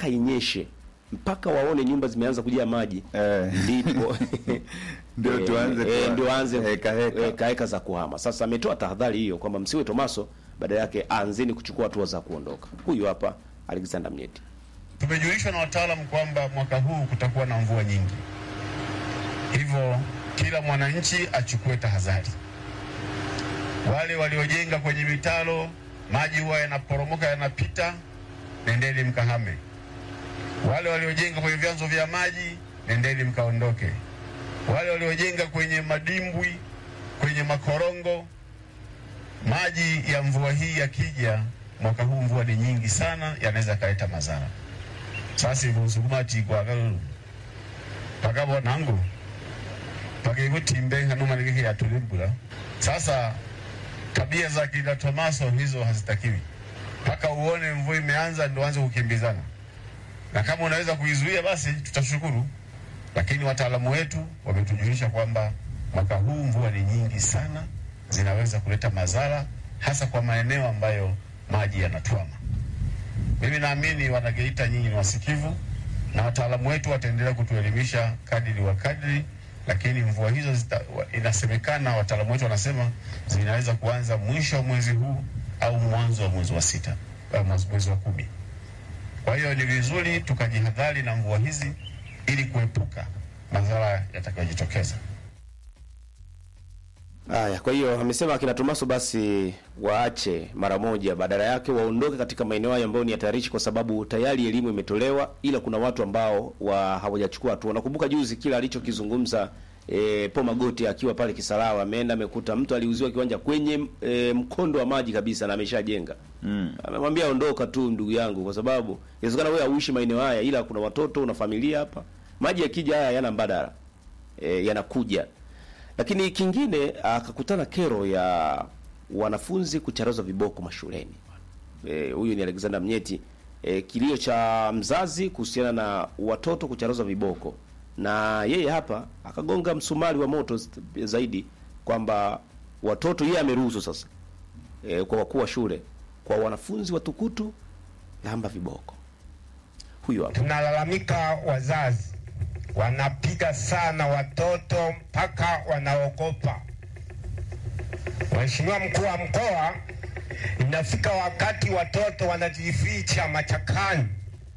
mpaka inyeshe mpaka waone nyumba zimeanza kujaa maji Eh. ndipo Ndio eh, tuanze eh, kuwa- ndio anze heka heka. heka heka za kuhama. Sasa ametoa tahadhari hiyo kwamba msiwe Tomaso, badala yake anzeni kuchukua hatua za kuondoka. Huyu hapa Alexander Mnyeti. Tumejulishwa na wataalamu kwamba mwaka huu kutakuwa na mvua nyingi, hivyo kila mwananchi achukue tahadhari. Wale waliojenga kwenye mitaro, maji huwa yanaporomoka yanapita, nendeni mkahame. Wale waliojenga kwenye vyanzo vya maji, nendeni mkaondoke. Wale waliojenga kwenye madimbwi, kwenye makorongo, maji ya mvua hii yakija, mwaka huu mvua ni nyingi sana, yanaweza yakaleta madhara. sasa ibunsugumati kwagalulu pagabo nangu pagebutimbe hanumanigeke yatulimbula sasa tabia za kina Tomaso hizo hazitakiwi mpaka uone mvua imeanza ndio anze kukimbizana na kama unaweza kuizuia basi tutashukuru lakini wataalamu wetu wametujulisha kwamba mwaka huu mvua ni nyingi sana zinaweza kuleta madhara hasa kwa maeneo ambayo maji yanatwama mimi naamini wanageita nyinyi ni wasikivu na wataalamu wetu wataendelea kutuelimisha kadiri wa kadiri, lakini mvua hizo zita, wa- inasemekana wataalamu wetu wanasema zinaweza kuanza mwisho wa mwezi huu au mwanzo wa mwezi wa sita au mwezi mwezi wa kumi. Kwa hiyo ni vizuri tukajihadhari na mvua hizi ili kuepuka madhara yatakayojitokeza. Haya, kwa hiyo amesema akina Tomaso basi waache mara moja, badala yake waondoke katika maeneo hayo ambayo ni hatarishi, kwa sababu tayari elimu imetolewa, ila kuna watu ambao wa hawajachukua hatua. Nakumbuka juzi kila alichokizungumza e, Po Magoti akiwa pale Kisarawa, ameenda amekuta mtu aliuziwa kiwanja kwenye e, mkondo wa maji kabisa na ameshajenga Mm. amemwambia ondoka tu ndugu yangu, kwa sababu inawezekana wewe hauishi maeneo haya, ila kuna watoto una familia hapa. Maji yakija haya yana mbadala e, yanakuja. Lakini kingine akakutana kero ya wanafunzi kucharazwa viboko mashuleni. Eh, Huyu ni Alexander Mnyeti. E, kilio cha mzazi kuhusiana na watoto kucharazwa viboko, na yeye hapa akagonga msumari wa moto st- zaidi kwamba watoto yeye ameruhusu sasa e, kwa wakuu wa shule kwa wanafunzi watukutu lamba viboko. Huyu hapa. Tunalalamika wazazi wanapiga sana watoto mpaka wanaogopa. Mheshimiwa mkuu wa mkoa, inafika wakati watoto wanajificha machakani,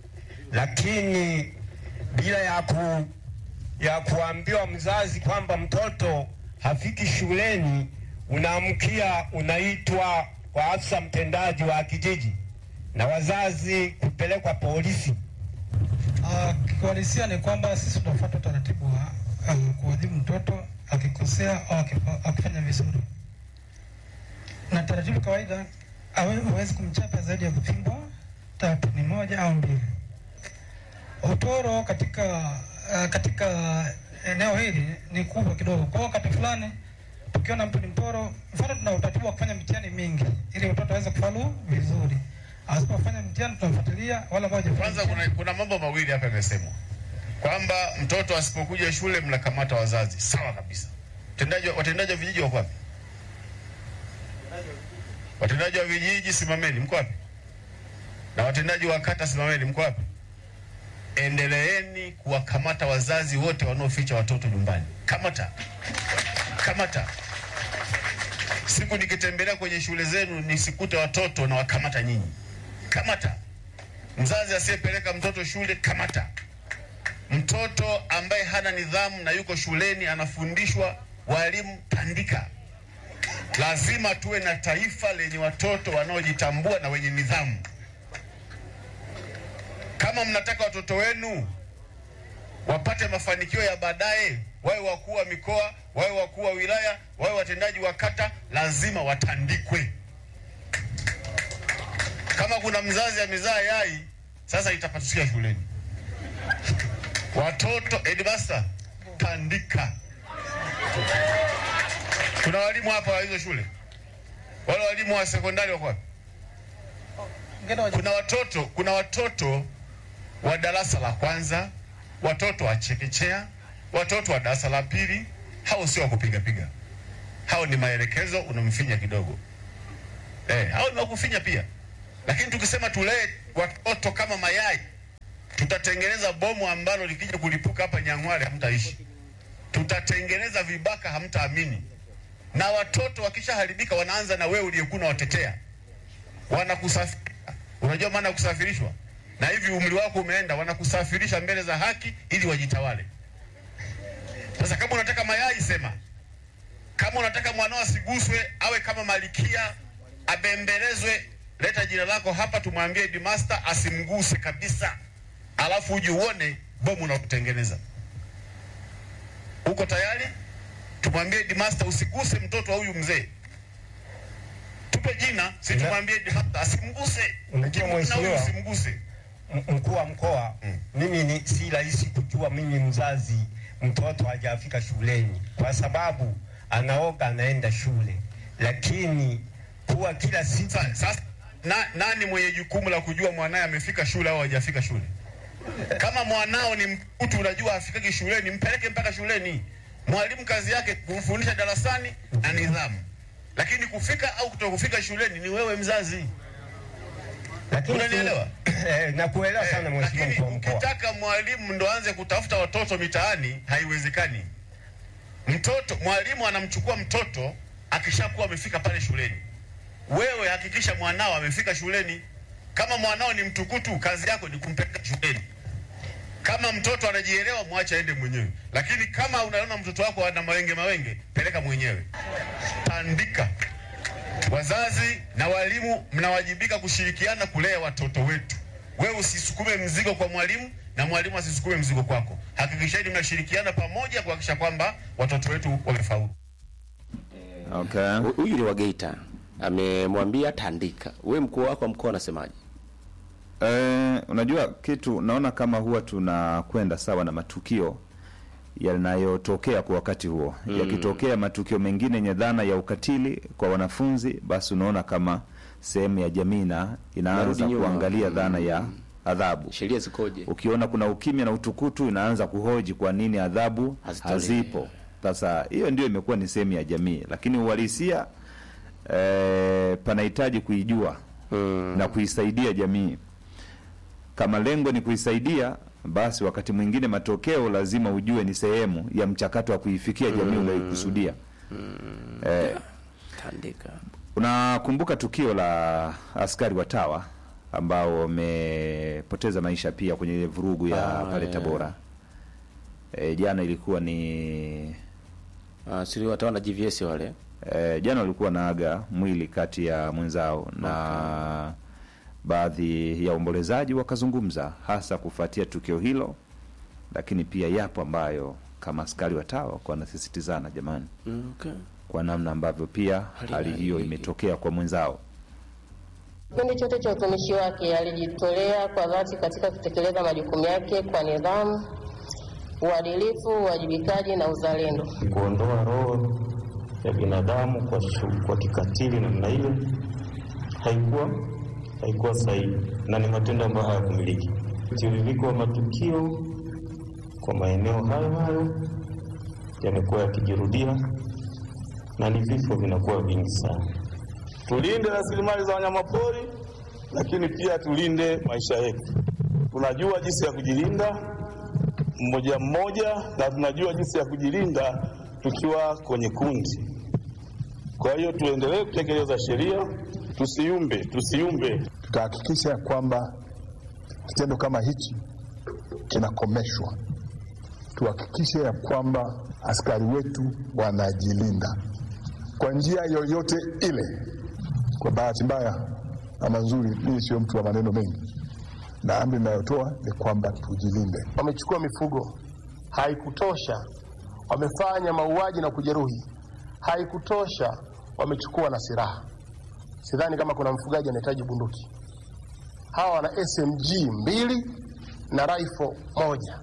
lakini bila ya ku, ya kuambiwa mzazi kwamba mtoto hafiki shuleni, unaamkia unaitwa kwa afisa mtendaji wa kijiji na wazazi kupelekwa polisi. Ah, Kiuhalisia ni kwamba sisi tunafuata utaratibu wa um, kuadhibu mtoto akikosea au akifa- akifanya vizuri, na taratibu kawaida hawe- huwezi kumchapa zaidi ya kupingwa tatu, ni moja au mbili. Utoro katika uh, katika eneo hili ni kubwa kidogo. Kwa hiyo wakati fulani tukiona mtu ni mporo, mfano tuna utaratibu wa kufanya mitihani mingi ili mtoto aweze kufaulu vizuri. Asipofanya mtihani tunamfuatilia, wala moja Kwanza kuna, kuna mambo mawili hapa yamesemwa kwamba mtoto asipokuja shule mnakamata wazazi. Sawa kabisa. Watendaji wa- watendaji wa vijiji wako wapi? Watendaji wa vijiji simameni, mko wapi? Na watendaji wa kata simameni, mko wapi? Endeleeni kuwakamata wazazi wote wanaoficha watoto nyumbani. Kamata, kamata. Siku nikitembelea kwenye shule zenu nisikute watoto na wakamata nyinyi, kamata. Mzazi asiyepeleka mtoto shule kamata. Mtoto ambaye hana nidhamu na yuko shuleni anafundishwa, walimu tandika. Lazima tuwe na taifa lenye watoto wanaojitambua na wenye nidhamu. Kama mnataka watoto wenu wapate mafanikio ya baadaye, wawe wakuu wa mikoa, wawe wakuu wa wilaya, wawe watendaji wa kata, lazima watandikwe. Kama kuna mzazi amezaa yai, sasa itapatukia shuleni. Watoto headmaster, tandika. Kuna walimu hapa wa hizo shule, wale walimu wa sekondari wako wapi? Kuna watoto, kuna watoto wa darasa la kwanza, watoto wa chekechea, watoto wa darasa la pili. Hao sio wa kupiga piga, hao ni maelekezo, unamfinya kidogo. Eh, hao ni wa kufinya pia, lakini tukisema tulee watoto kama mayai tutatengeneza bomu ambalo likija kulipuka hapa Nyang'hwale hamtaishi, tutatengeneza vibaka hamtaamini, na watoto wakishaharibika wanaanza na wewe uliyekuwa unawatetea, wanakusafirisha. Unajua maana ya kusafirishwa? Na hivi umri wako umeenda, wanakusafirisha mbele za haki ili wajitawale. Sasa kama unataka mayai sema, kama unataka mwanao asiguswe, awe kama malikia, abembelezwe, leta jina lako hapa, tumwambie Headmaster asimguse kabisa, alafu uje uone bomu na kutengeneza. Uko tayari? Tumwambie Headmaster usiguse mtoto wa huyu mzee, tupe jina, si tumwambie Headmaster asimguse, Unajua Kimwona huyu mheshimiwa, usimguse. M- mkuu wa mkoa, mimi ni si rahisi kujua mimi mzazi mtoto hajafika shuleni, kwa sababu anaoga anaenda shule, lakini kuwa kila siku Sa- Sasa na, nani mwenye jukumu la kujua mwanaye amefika shule au hajafika shule? Kama mwanao ni mtu unajua hafikaki shuleni, mpeleke mpaka shuleni. Mwalimu kazi yake kumfundisha darasani na nidhamu, lakini kufika au kutokufika shuleni ni wewe mzazi. lakini Unanielewa? eh, nakuelewa sana mheshimiwa Lakini mkuu wa mkoa. ukitaka mwalimu ndo aanze kutafuta watoto mitaani, haiwezekani. Mtoto mwalimu anamchukua mtoto akishakuwa amefika pale shuleni. Wewe hakikisha mwanao amefika shuleni. Kama mwanao ni mtukutu, kazi yako ni kumpeleka shuleni. Kama mtoto anajielewa, mwache aende mwenyewe, lakini kama unaona mtoto wako ana mawenge mawenge, peleka mwenyewe. Tandika. Wazazi na walimu mnawajibika kushirikiana kulea watoto wetu. Wewe usisukume mzigo kwa mwalimu na mwalimu asisukume mzigo kwako. Hakikisheni mnashirikiana pamoja kuhakikisha kwamba watoto wetu wamefaulu. Okay. Hu- Huyu ni wa Geita, amemwambia tandika. We mkuu wako wa mkoa anasemaje? Eh, unajua kitu naona kama huwa tunakwenda sawa na matukio yanayotokea kwa wakati huo. Yakitokea matukio mengine yenye dhana ya ukatili kwa wanafunzi, basi unaona kama sehemu ya jamii na inaanza Narudi nyuma. kuangalia dhana ya adhabu. Sheria zikoje? Ukiona kuna ukimya na utukutu, inaanza kuhoji kwa nini adhabu Hazitolewi. hazipo. Sasa hiyo ndio imekuwa ni sehemu ya jamii, lakini uhalisia eh, panahitaji kuijua Mm. na kuisaidia jamii. Kama lengo ni kuisaidia, basi wakati mwingine matokeo lazima ujue ni sehemu ya mchakato wa kuifikia jamii unayoikusudia. Eh, Tandika. unakumbuka tukio la askari wa TAWA ambao wamepoteza maisha pia kwenye ile vurugu ya Ah, pale yeah. Tabora. E, jana ilikuwa ni Ah, siri watawa na GVS wale. e, jana walikuwa naaga mwili kati ya mwenzao na baadhi ya waombolezaji wakazungumza hasa kufuatia tukio hilo, lakini pia yapo ambayo kama askari wa TAWA kwa wanasisitizana, jamani, Mm, okay. kwa namna ambavyo pia Hali hali hiyo hii- imetokea kwa mwenzao. Kipindi chote cha utumishi wake alijitolea kwa dhati katika kutekeleza majukumu yake kwa nidhamu, uadilifu, uwajibikaji na uzalendo. kuondoa roho ya binadamu kwa, shu- kwa kikatili namna ile haikuwa haikuwa sahihi na ni matendo ambayo hayakumiliki. Mtiririko wa matukio kwa maeneo hayo hayo yamekuwa yakijirudia na ni vifo vinakuwa vingi sana. tulinde rasilimali za wanyamapori, lakini pia tulinde maisha yetu. Tunajua jinsi ya kujilinda mmoja mmoja, na tunajua jinsi ya kujilinda tukiwa kwenye kundi. Kwa hiyo tuendelee kutekeleza sheria, tusiumbe, tusiumbe. tutahakikisha kwamba kitendo kama hichi kinakomeshwa. Tuhakikishe ya kwamba askari wetu wanajilinda kwa njia yoyote ile. Kwa bahati mbaya ama nzuri, mimi sio mtu wa maneno mengi, na amri inayotoa ni kwamba tujilinde. wamechukua mifugo, haikutosha, wamefanya mauaji na kujeruhi, haikutosha, wamechukua na silaha. Sidhani kama kuna mfugaji anahitaji bunduki. Hawa wana SMG mbili na rifle moja.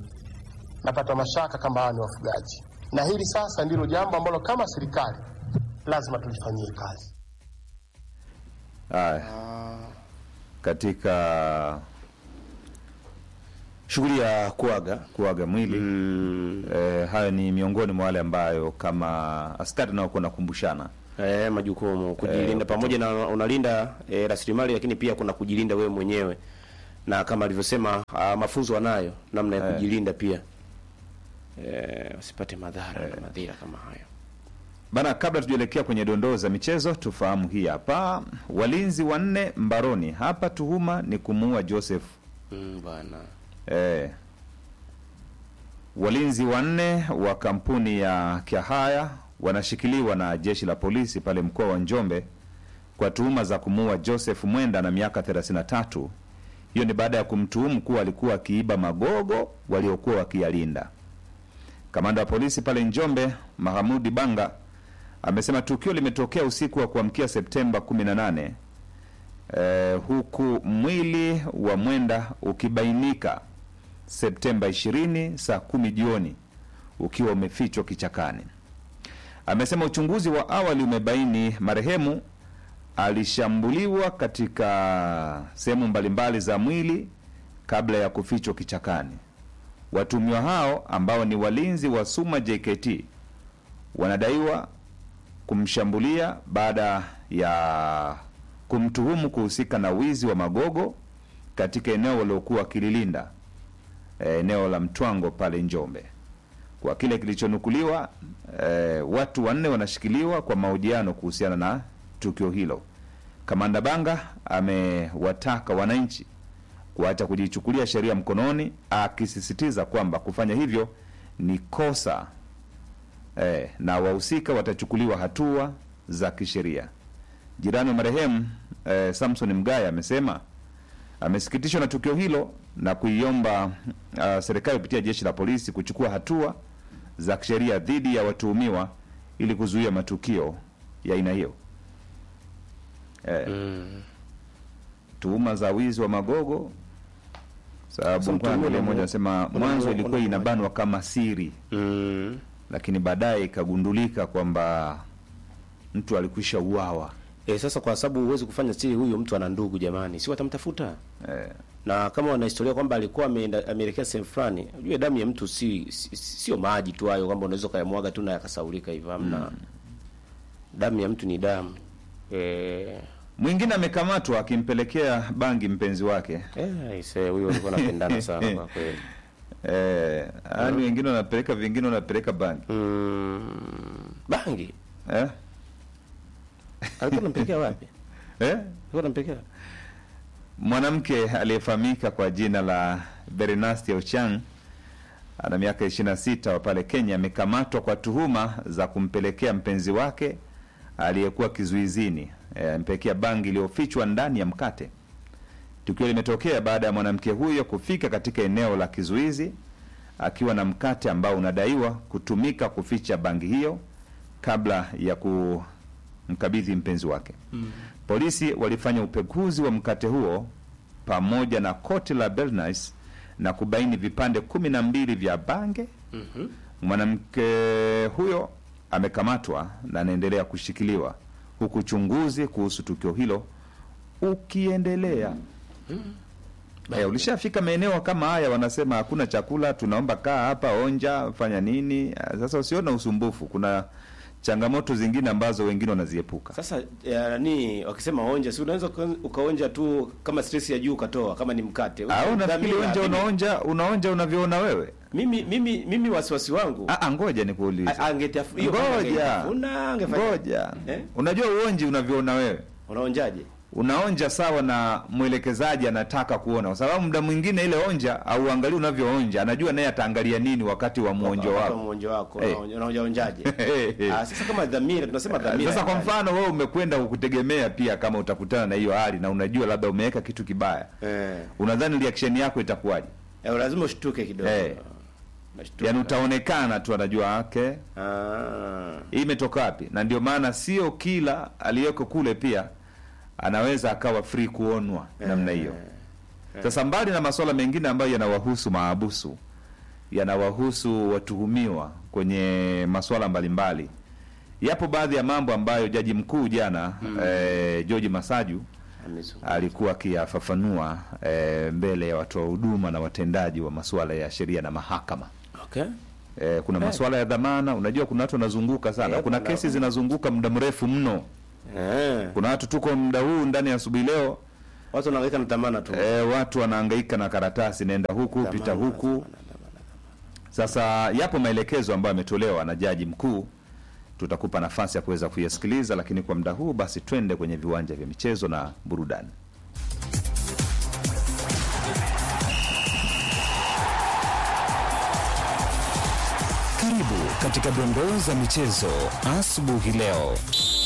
Napata mashaka kama hawa ni wafugaji, na hili sasa ndilo jambo ambalo kama serikali lazima tulifanyie kazi. Haya, katika Shughuli ya kuaga. kuaga mwili Mm. eh, hayo ni miongoni mwa wale ambayo kama askari naokuwa nakumbushana Eh, majukumu kujilinda Eh, pamoja na unalinda eh, rasilimali lakini pia kuna kujilinda wewe mwenyewe na kama alivyosema ah, mafunzo wanayo namna ya kujilinda pia eh, wasipate madhara na madhira kama hayo. Bana, kabla tujaelekea kwenye dondoo za michezo, tufahamu hii hapa. Walinzi wanne mbaroni hapa, tuhuma ni kumuua Joseph Mm, bwana Eh, walinzi wanne wa kampuni ya Kyahaya wanashikiliwa na jeshi la polisi pale mkoa wa Njombe kwa tuhuma za kumuua Joseph Mwenda na miaka 33. Hiyo ni baada ya kumtuhumu kuwa alikuwa akiiba magogo waliokuwa wakiyalinda. Kamanda wa polisi pale Njombe, Mahamudi Banga, amesema tukio limetokea usiku wa kuamkia Septemba 18 eh, huku mwili wa Mwenda ukibainika Septemba 20 saa kumi jioni ukiwa umefichwa kichakani. Amesema uchunguzi wa awali umebaini marehemu alishambuliwa katika sehemu mbalimbali za mwili kabla ya kufichwa kichakani. Watumiwa hao ambao ni walinzi wa Suma JKT wanadaiwa kumshambulia baada ya kumtuhumu kuhusika na wizi wa magogo katika eneo waliokuwa wakililinda eh, eneo la Mtwango pale Njombe. Kwa kile kilichonukuliwa, eh, watu wanne wanashikiliwa kwa mahojiano kuhusiana na tukio hilo. Kamanda Banga amewataka wananchi kuacha kujichukulia sheria mkononi, akisisitiza kwamba kufanya hivyo ni kosa eh, na wahusika watachukuliwa hatua za kisheria. Jirani wa marehemu eh, Samson Mgaya amesema amesikitishwa na tukio hilo na kuiomba uh, serikali kupitia jeshi la polisi kuchukua hatua za kisheria dhidi ya watuhumiwa ili kuzuia matukio ya aina hiyo. Eh, tuhuma za wizi wa magogo sababu Sasa mkoa mtuhumiwa mmoja unamu- anasema unamu- mwanzo ilikuwa unamu- inabanwa kama siri mm. lakini baadaye ikagundulika kwamba mtu alikwisha uawa. E, sasa kwa sababu huwezi kufanya siri, huyo mtu ana ndugu jamani, si watamtafuta Eh, na kama wana historia kwamba alikuwa ameenda ameelekea sehemu fulani, unajue damu ya mtu si si- sio maji tu hayo kwamba unaweza ukayamwaga tu na yakasaulika hivyo, hamna. Damu ya mtu ni damu. Eh, mwingine amekamatwa akimpelekea bangi mpenzi wake. eh, ise huyo alikuwa anapendana sana kwa kweli. Eh, yani wengine wanapeleka vingine wanapeleka bangi Mm, bangi eh? alikuwa anampelekea wapi? Eh? Alikuwa anampelekea Mwanamke aliyefahamika kwa jina la Bernastia Ochang ana miaka 26 wa pale Kenya amekamatwa kwa tuhuma za kumpelekea mpenzi wake aliyekuwa kizuizini eh, ampelekea bangi iliyofichwa ndani ya mkate. Tukio limetokea baada ya mwanamke huyo kufika katika eneo la kizuizi akiwa na mkate ambao unadaiwa kutumika kuficha bangi hiyo kabla ya kumkabidhi mpenzi wake. Polisi walifanya upekuzi wa mkate huo pamoja na koti la Bernice na kubaini vipande kumi na mbili vya bange. Mwanamke huyo amekamatwa na anaendelea kushikiliwa huku uchunguzi kuhusu tukio hilo ukiendelea. Eh, ulishafika maeneo kama haya, wanasema hakuna chakula, tunaomba kaa hapa, onja, fanya nini. Ah, Sasa usiona usumbufu, kuna changamoto zingine ambazo wengine wanaziepuka. Sasa ya, nani wakisema onja, si unaweza uka- ukaonja tu kama stress ya juu ukatoa kama ni mkate. au nafikiri Dhamira, onja mimi- unaonja unaonja unavyoona wewe. Mimi mimi mimi wasiwasi wangu Ah, ah, ngoja nikuulize. a- angetafu- hiyo kama Ngoja. angetafuna, angefanya- Ngoja. Eh? Unajua uonji unavyoona wewe. Unaonjaje? Unaonja sawa na mwelekezaji anataka kuona, kwa sababu muda mwingine ile onja au angalia unavyoonja, anajua naye ataangalia nini wakati wa mwonjo Wakati wa wako. mwonjo wako Eh. unaonja- unaonja onjaje? Eh, eh. Ah, sasa kama dhamira tunasema dhamira. Sasa kwa ya ndani. mfano wewe umekwenda kukutegemea pia kama utakutana na hiyo hali na unajua labda umeweka kitu kibaya, eh, unadhani reaction yako itakuwaje? eh, lazima ushtuke kidogo. Eh. Unashtuka. Yaani utaonekana tu anajua okay, ah. hii imetoka wapi? Na ndio maana sio kila aliyeko kule pia anaweza akawa free kuonwa namna hiyo. Sasa mbali na masuala mengine ambayo yanawahusu maabusu, yanawahusu watuhumiwa kwenye masuala mbalimbali, yapo baadhi ya mambo ambayo jaji mkuu jana eh, George Masaju Amezungumza. alikuwa akiyafafanua eh, mbele ya watoa huduma na watendaji wa masuala ya sheria na mahakama. Okay. Eh, kuna masuala ya dhamana. Unajua kuna watu wanazunguka sana, Eh, kuna kuna- kesi zinazunguka muda mrefu mno. Eh. Kuna watu tuko muda huu ndani ya asubuhi leo watu wanahangaika na dhamana tu e, watu wanahangaika na karatasi, nenda huku Dhamana, pita huku. dhamana, dhamana. Sasa yapo maelekezo ambayo yametolewa na jaji mkuu, tutakupa nafasi ya kuweza kuyasikiliza, lakini kwa muda huu basi twende kwenye viwanja vya michezo na burudani. Karibu katika dondoo za michezo asubuhi leo.